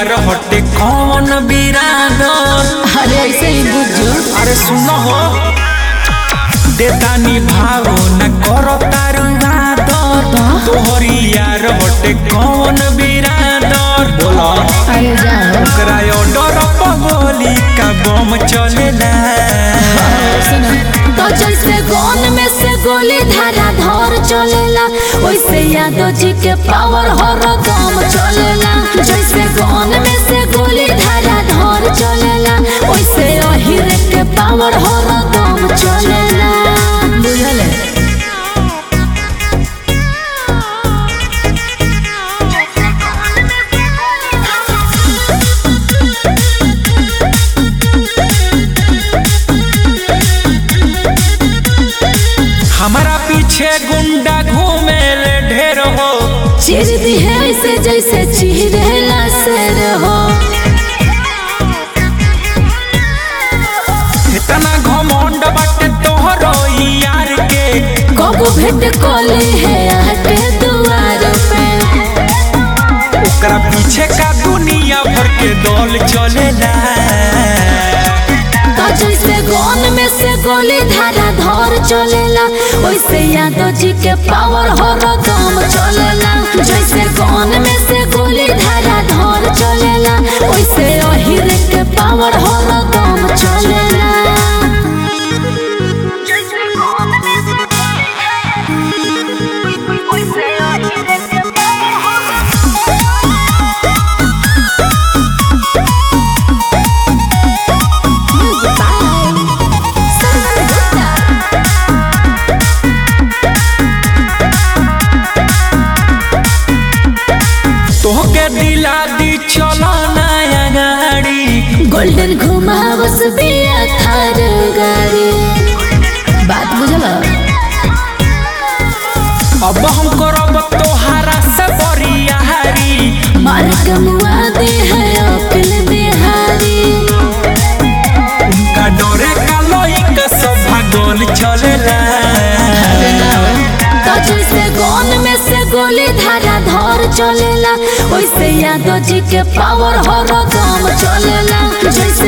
यार हटे कौन बिरादर अरे ऐसे ही बुझो अरे सुनो हो देतानी भाव न करो तारू आदर तोहरी यार हटे कौन बिरादर बोला अरे जाओ ओकरा ऑर्डर पगोली का बम चलेला सुनो तो जैसे गन में से गोली धारा धर चलेला वैसे यादव जी के पावर हर दम चलेला जैसे गन में से गोली धारा धर चलेला वैसे अहिर के पावर हर दम चलेला बुझल हमारा पीछे गुंडा घूमे ले ढेर हो चीर दी है ऐसे जैसे चीरेला शेर हो इतना घमंड बाटे तोहरो यार के कबू भेंट कोली है आके दुआर पे ओकरा पीछे का दुनिया भर के दौल चलेला तो जैसे गन में से गोली धारा धर चलेला वैसे यादव जी के पावर हर दम चलेला जैसे गन में से गोली धारा धर चलेला वैसे अहिर के पावर हर दम चलेला तोहके दिला दी चलो नया गाड़ी गोल्डन घुमावस बिया थार गाड़ी बात बुझल अब हम करब तोहारा से बरियारी मार कमुआ दे है अकिल बिहारी उनका डरे का लोई का सब भागल चलेला तो जैसे गन में से गोली धारा धर चलेला वैसे यादव जी के पावर हर दम चलेला जैसे